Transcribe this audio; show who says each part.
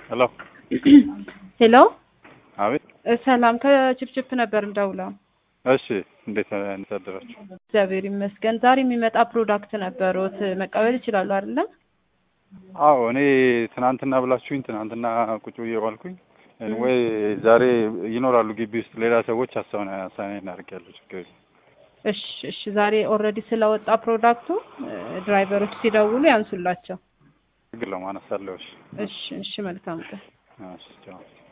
Speaker 1: ሄሎ
Speaker 2: ሄሎ
Speaker 1: አቤት።
Speaker 2: ሰላም ከችፕችፕ ነበር እንደውለው።
Speaker 1: እሺ እንዴት እንዴት አደራችሁ?
Speaker 2: እግዚአብሔር ይመስገን። ዛሬ የሚመጣ ፕሮዳክት ነበሩት መቀበል ይችላሉ አይደለም?
Speaker 1: አዎ እኔ ትናንትና ብላችሁኝ ትናንትና ቁጭ ብዬ ዋልኩኝ ወይ ዛሬ ይኖራሉ ግቢ ውስጥ ሌላ ሰዎች አሳውን አሳኔ እናደርጋለሁ። ችግር የለም።
Speaker 2: እሺ እሺ። ዛሬ ኦልሬዲ ስለወጣ ፕሮዳክቱ ድራይቨሮች ሲደውሉ ያንሱላቸው።
Speaker 1: ችግር የለውም አነሳለሁ። እሺ
Speaker 2: እሺ እሺ። መልካም ቀን።
Speaker 1: እሺ ቻው።